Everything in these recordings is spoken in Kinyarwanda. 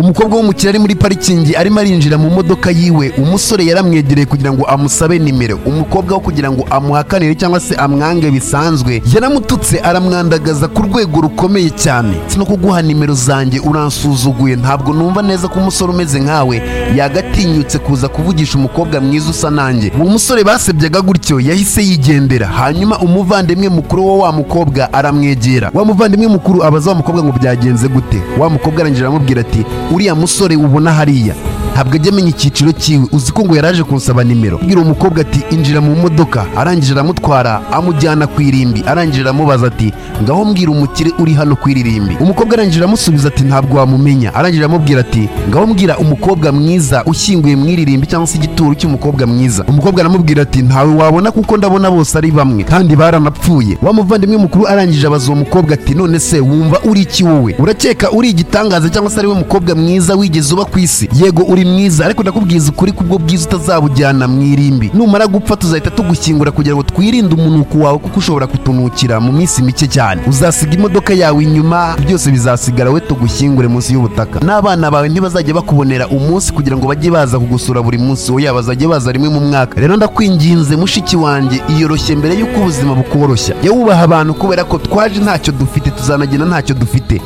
umukobwa w'umukire ari muri parikingi arimo arinjira mu modoka yiwe umusore yaramwegereye kugira ngo amusabe nimero umukobwa wo kugira ngo amuhakanire cyangwa se amwange bisanzwe yaramututse aramwandagaza ku rwego rukomeye cyane si no kuguha nimero zanjye uransuzuguye ntabwo numva neza ko umusore umeze nkawe yagatinyutse kuza kuvugisha umukobwa mwiza usa nanjye uwo musore basebyaga gutyo yahise yigendera hanyuma umuvandimwe mukuru wo wa mukobwa aramwegera wa muvandimwe mukuru abaza wa mukobwa ngo byagenze gute wa mukobwa arangije aramubwira ati uriya musore ubona hariya ntabwo ajya amenya icyiciro cyiwe uzi ko ngo yaraje kunsaba nimero abwira uwo mukobwa ati injira mu modoka arangije aramutwara amujyana ku irimbi arangije aramubaza ati ngaho mbwira umukire uri hano ku iririmbi umukobwa arangije aramusubiza ati ntabwo wamumenya arangije aramubwira ati ngaho mbwira umukobwa mwiza ushyinguye mu iririmbi cyangwa se igituro cy'umukobwa mwiza umukobwa aramubwira ati ntawe wabona kuko ndabona bose ari bamwe kandi baranapfuye wa muvandimwe mukuru arangije abaza uwo mukobwa ati none se wumva uri iki wowe urakeka uri igitangaza cyangwa se ari we mukobwa mwiza wigeze uba ku isi yego uri mwiza ariko ndakubwiza ukuri kubwo bwiza utazabujyana mu irimbi numara gupfa tuzahita tugushyingura kugira ngo twirinde umunuko wawe kuko ushobora kutunukira mu minsi mike cyane uzasiga imodoka yawe inyuma byose bizasigara we tugushyingure munsi y'ubutaka n'abana bawe ntibazajya bakubonera umunsi kugira ngo bajye baza kugusura buri munsi oya bazajya baza rimwe mu mwaka rero ndakwinginze mushiki wanjye iyoroshye mbere y'uko ubuzima bukoroshya jya wubaha abantu kubera ko twaje ntacyo dufite tuzanagenda ntacyo dufite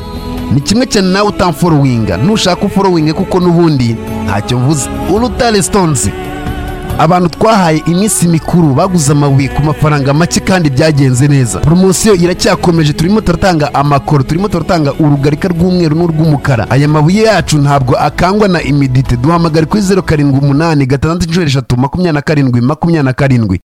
ni kimwe cyane nawe utamforowinga ntushaka uforowinge kuko n'ubundi ntacyo mvuze urutare sitonzi abantu twahaye iminsi mikuru baguze amabuye ku mafaranga make kandi byagenze neza poromosiyo iracyakomeje turimo turatanga amakoro turimo turatanga urugarika rw'umweru n'urw'umukara aya mabuye yacu ntabwo akangwa na imidite duhamagare kuri zeru karindwi umunani gatandatu inshuro eshatu makumyabiri na karindwi makumyabiri na karindwi